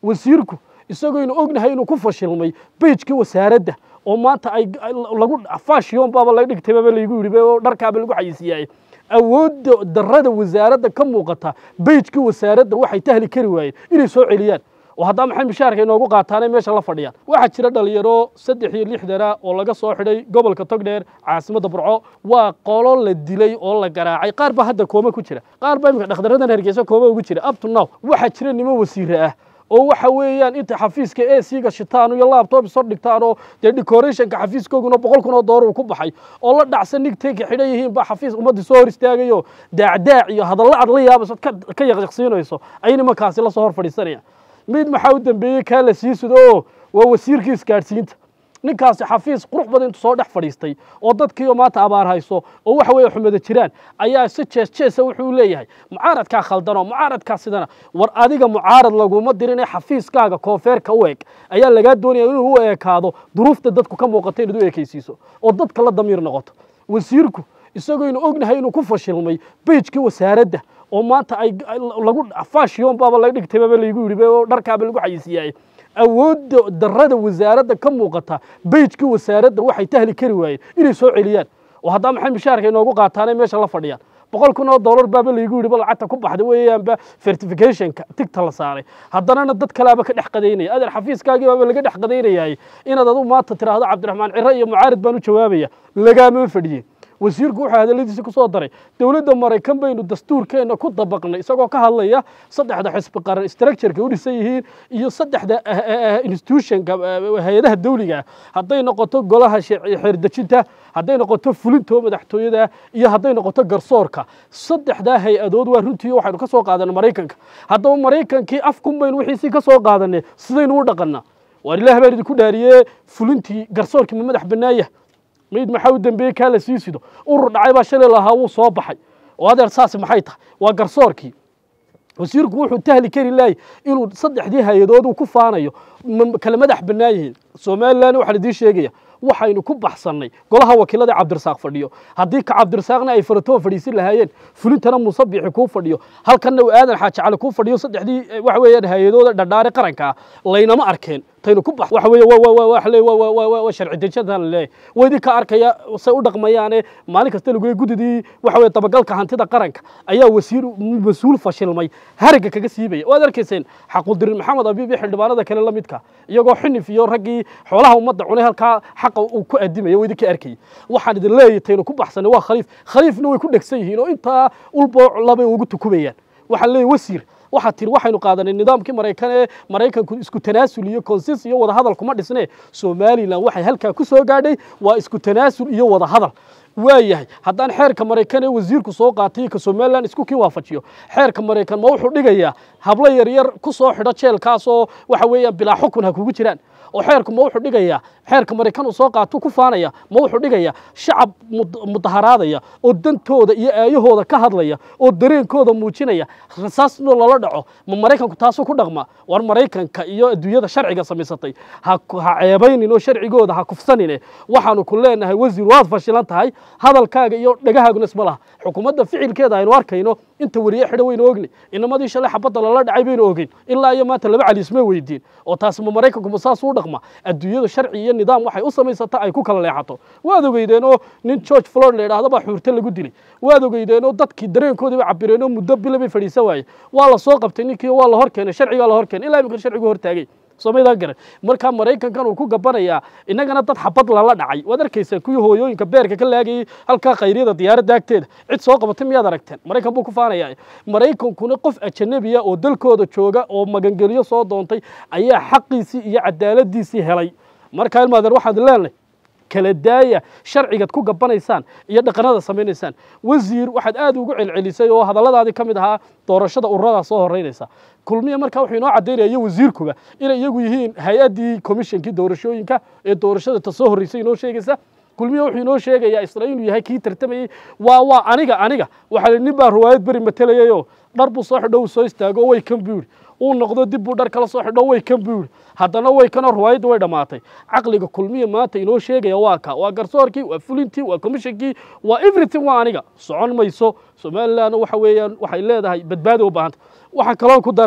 wasiirku isagooynu ognahay inuu ku fashilmay beijkii wasaaradda oo maanta ay lagu fashion baaba laga dhigtay baaba laygu yidhi oo dharkaaba lagu xayisiiyay awoodda darrada wasaaradda ka muuqata beijkii wasaaradda waxay tahli kari waayeen inay soo celiyaan oo haddaa maxay mishaarka inoogu qaataanay meesha la fadhiyaan waxaa jira dhalinyaro saddex iyo lixdana oo laga soo xidhay gobolka togdheer caasimadda burco waa qolo la dilay oo la garaacay qaar baa hadda kooma ku jira qaar baa imika dhakhtaradan hargeysa kooma ugu jira up to now waxaa jira niman wasiire ah oo waxa weeyaan inta xafiiska ac-ga shitaan iyo laptop soo dhigtaan oo dee decorationka xafiiskooguna boqol kun oo doolar uu ku baxay oo la dhacsan nigtayka xidhan yihiin baa xafiis ummaddii soo hor istaagayo daacdaac iyo hadalla ad la yaabayso ka yaqyaqsiinayso ay nimankaasi la soo hor fadhiisanayaan mid maxaa u dambeeyey kaa la sii sudo oo waa wasiirkii isgaadhsiinta ninkaasi xafiis qurux badan intuu soo dhex fadhiistay oo dadkiioo maanta abaar hayso oo waxa weeye xumada jiraan ayaa si jees jeesa wuxuu leeyahay mucaaradkaa khaldanoo mucaaradkaa sidana war adiga mucaarad laguma dirin ee xafiiskaaga koonfeerka u eg ayaa lagaa doonaya inuu u ekaado duruufta dadku ka muuqata inaad u ekaysiiso oo dadka la damiir noqoto wasiirku isagooynu ognahay inuu ku fashilmay beijkii wasaaradda oo maanta ay lagu fashion baaba laga dhigtay baaba laygu yidhi oo dharkaaba lagu xayisiiyay awoodda darrada wasaaradda ka muuqata beijkii wasaaradda waxay tahli kari waayeen inay soo celiyaan oo haddaa maxay mishaarka inoogu qaataanay meesha la fadhiyaan boqol kun oo doolar baaba laygu yidhi ba lacagta ku baxday weeyaanba certificationka tigta la saaray haddanana dad kalaaba ka dhex qadaynaya adeer xafiiskaagii baaba laga dhex qadaynayay inaad adu maanta tiraahdo cabdiraxmaan ciro iyo mucaarid baan u jawaabaya lagaama fadhiye wasiirku wuxuu hadalladiisi ku soo daray dowladda maraykan baynu dastuurkeenna ku dabaqnay isagoo ka hadlaya saddexda xisbi qaran structureka u dhisan yihiin iyo saddexda institutionka hay-adaha dawliga ah hadday noqoto golaha xeerdejinta hadday noqoto fulintoo madaxtooyada iyo hadday noqoto garsoorka saddexdaa hay-adood waa runtii waxaynu ka soo qaadanay maraykanka haddaba maraykankii afkun baynu wixiisii ka soo qaadanay sidaynu u dhaqannaa waar ilaah baan idinku dhaariyee fulintii garsoorkii ma madax bannaaya mayd maxaa u dambeeyey kaa la sii sido urur dhacay baa shalay lahaa wuu soo baxay oo adeer saasi maxay tahay waa garsoorkii wasiirku wuxuu tahli kari laayay inuu saddexdii hay-adood uu ku faanayo kala madax bannaan yihiin somalilan waxaa idiin sheegaya waxaynu ku baxsannay golaha wakiilada cabdirasaaq fadhiyo haddii ka cabdirasaaqna ay faratoon fadhiisin lahaayeen fulintana muuse biixi kuu fadhiyo halkanna uu aadan xaaji cali kuu fadhiyo saddexdii waxa weeyaan hay-adooda dhadhaare qaranka ah laynama arkeen taynu ku bax waxa weeye waxa leey waa sharci dejintan la leeyahay waa idinka arkaya say u dhaqmayaane maalin kasta lagu leeyahay guddidii waxa weeye dabagalka hantida qaranka ayaa wasiir mas-uul fashilmay haragga kaga siibaya waad arkayseen xaqudirin maxamed abiib iyo xildhibaanada kale la midka iyagoo xinif iyo raggii xoolaha ummadda cunay halkaa xaqa uu ku adimaya waa idinka arkayay waxaan idin leeyahay taynu ku baxsanay waa khaliif khaliifna way ku dhegsan yihiin oo intaa ulbooc labay ugu tukubayaan waxaan leeyahay wasiir waxaad tiri waxaynu qaadanay nidaamkii maraykan ee maraykanku isku tanaasul iyo konsis iyo wadahadal kuma dhisne somalilan waxay halkaa ku soo gaadhay waa isku tanaasul iyo wadahadal waa yahay haddaan xeerka maraykan ee wasiirku soo qaatay ka somalilan isku kii waafajiyo xeerka maraykan ma wuxuu dhigayaa hablo yaryar ku soo xidho jeelkaasoo waxa weeyaan bilaa xukun ha kugu jiraan oo xeerku ma wuxuu dhigayaa xeerka maraykan uu soo qaato ku faanaya ma wuxuu dhigayaa shacab mudaharaadaya oo dantooda iyo aayahooda ka hadlaya oo dareenkooda muujinaya rasaasnoo lala dhaco ma maraykanku taasuu ku dhaqma war maraykanka iyo adduunyada sharciga samaysatay ha ceebaynin oo sharcigooda ha kufsanine waxaanu ku leenahay wasiir waad fashilan tahay hadalkaaga iyo dhagahaaguna isma laha xukuumadda ficilkeeda aynu arkayno inta weriye xidho waynu ogni inamadii shalay xabadda lala dhacay baynu ogeyn ilaa iyo maanta laba cali isma weydiin oo taasi ma maraykanku ma saas u dhaqma adduunyadu sharci iyo nidaam waxay u samaysata ay ku kala leexato waad ogeydeen oo nin george flord la yidhaahdo baa xuurte lagu dilay waad ogeydeen oo dadkii dareenkoodii bay cabireen oo muddo bila bay fadhiisan waaye waa la soo qabtay ninkii waa la hor keenay sharcigaa la hor keenay ilaa imika sharcigu hortaagay somaydaa garan markaa maraykankan uu ku gabanayaa innagana dad xabad lala dhacay waad arkaysaa kuwii hooyooyinka beerka ka laagayay halkaa khayryada diyaaradda agteeda cid soo qabatay miyaad aragteen maraykan buu ku faanayaa maraykankuna qof ajanabiya oo dalkooda jooga oo magangeliyo soo doontay ayaa xaqiisii iyo cadaaladiisii helay markaa ilmaadeer waxaad leenahay kala daaya sharcigaad ku gabanaysaan iyo dhaqanada samaynaysaan wasiir waxaad aad ugu celcelisay oo hadalladaadii ka mid ahaa doorashada ururadaa soo horeynaysa kulmiya markaa wuxuu inoo caddaynaya iyo wasiirkuba inay iyagu yihiin hay-addii komishonkii doorashooyinka ee doorashada ta soo horreysay inoo sheegaysa kulmiya wuxuu inoo sheegayaa isla inuu yahay kii tartamayey waa waa aniga aniga waxaa nin baa riwaayad beri matelayayoo dhar buu soo xidho uu soo istaago way kan buu yidhi uu noqdo dib buu dhar kala soo xidho way kan buu yidhi haddana way kanoo riwaayadda way dhammaatay caqliga kulmiya maanta inoo sheegaya waa ka waa garsoorkii waa fulintii waa komishonkii waa everything waa aniga socon mayso somaliland waxa weeyaan waxay leedahay badbaado u baahanta waxaa kaloo ku daraya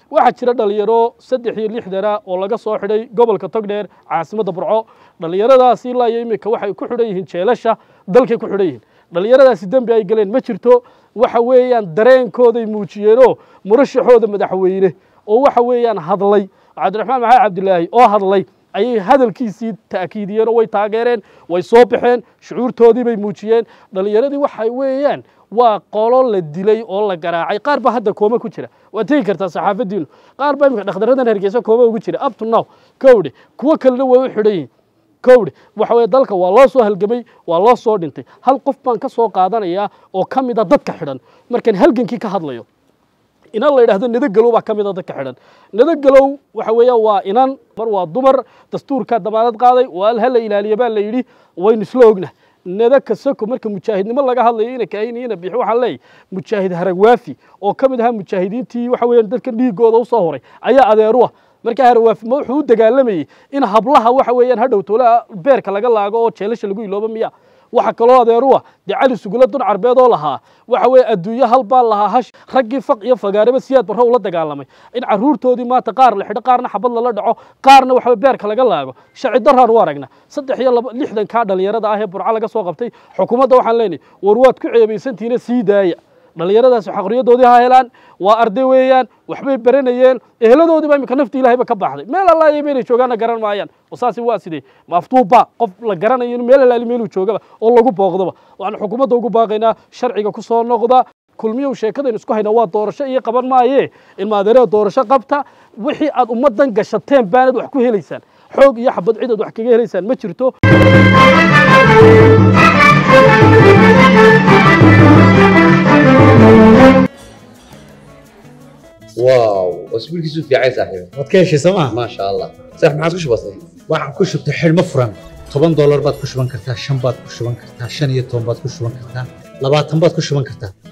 waxaa jira dhalinyaro saddex iyo lixdana oo laga soo xidhay gobolka togdheer caasimadda burco dhalinyaradaasi ilaa iyo iminka waxay ku xidhan yihiin jeelasha dalkay ku xidhan yihiin dhalinyaradaasi dembi ay galeen ma jirto waxa weeyaan dareenkooday muujiyeenoo murashaxooda madaxweyne oo waxa weeyaan hadlay cabdiraxmaan maxamed cabdilaahi oo hadlay ayay hadalkiisii ta'kiidiyeen oo way taageereen way soo baxeen shucuurtoodii bay muujiyeen dhalinyaradii waxay weeyaan waa qolo la dilay oo la garaacay qaar baa hadda kooma ku jira waad tegi kartaa saxaafadiinu qaar baa imika dhakhtaradan hargeysa kooma ugu jira up to now kowdhe kuwo kalena way u xidhan yihiin kowdhe waxa weye dalka waa loo soo halgamay waa loo soo dhintay hal qof baan ka soo qaadanayaa oo ka mid a dadka xidhan markaan halgankii ka hadlayo inan la yidhahdo nadagalow baa ka mid a dadka xidhan nadagalow waxa weeyaan waa inan mar waa dumar dastuurkaa damaanad qaaday waa al hala ilaaliya baa la yidhi waynu isla ogna nada kasako marka mujaahidnimo laga hadlayo ina kaahin ina bixi waxaa leeyahy mujaahid haragwaafi oo ka mid ahaa mujaahidiintii waxa weeyaan dadka dhiigooda usoo horay ayaa adeeru ah marka haragwaafi ma wuxuu u dagaalamayey in hablaha waxa weeyaan hadhow toolaha beerka laga laago oo jeelasha lagu iloobo miya waxa kaloo adeeru ah dee cali sugula dun carbeed oo lahaa waxa weeye adduunyo hal baa lahaa hash raggii faq iyo fagaareba siyaad barro ula dagaalamay in carruurtoodii maanta qaar la xidho qaarna xabad lala dhaco qaarna waxa weye beerka laga laago sharci daraan u aragna saddex iyo laba lixdan kaa dhalinyarada ah ee burco laga soo qabtay xukuumadda waxaan leenahay war waad ku ceebaysantihiina sii daaya dhalinyaradaasi xaqriyadoodii ha helaan waa arday weeyaan waxbay baranayeen eheladoodii baa imika nafti ilahayba ka baxday meel allaaliya meelay joogaanna garan maayaan oo saasi waa sidee maaftuubba qof la garanayo in meel allaali meeluu joogaba oo lagu booqdoba waxaan xukuumadda ugu baaqaynaa sharciga ku soo noqda kulmiyow sheekadaynu isku haynaa waa doorasho iyo qaban maaye ilmaadeerada doorasho qabta wixii aad ummaddan gashateen baanad wax ku helaysaan xoog iyo xabad cidaad wax kaga helaysaan ma jirto واو اسبوعك في عايز صاحبي waad ka heshay sooma ما شاء الله صح ما عاد بسيط waxaan ku shubtay xidhmo furan toban doolar baad ku shuban kartaa shan baad ku shuban kartaa shan iyo toban baad ku shuban kartaa labaatan baad ku shuban kartaa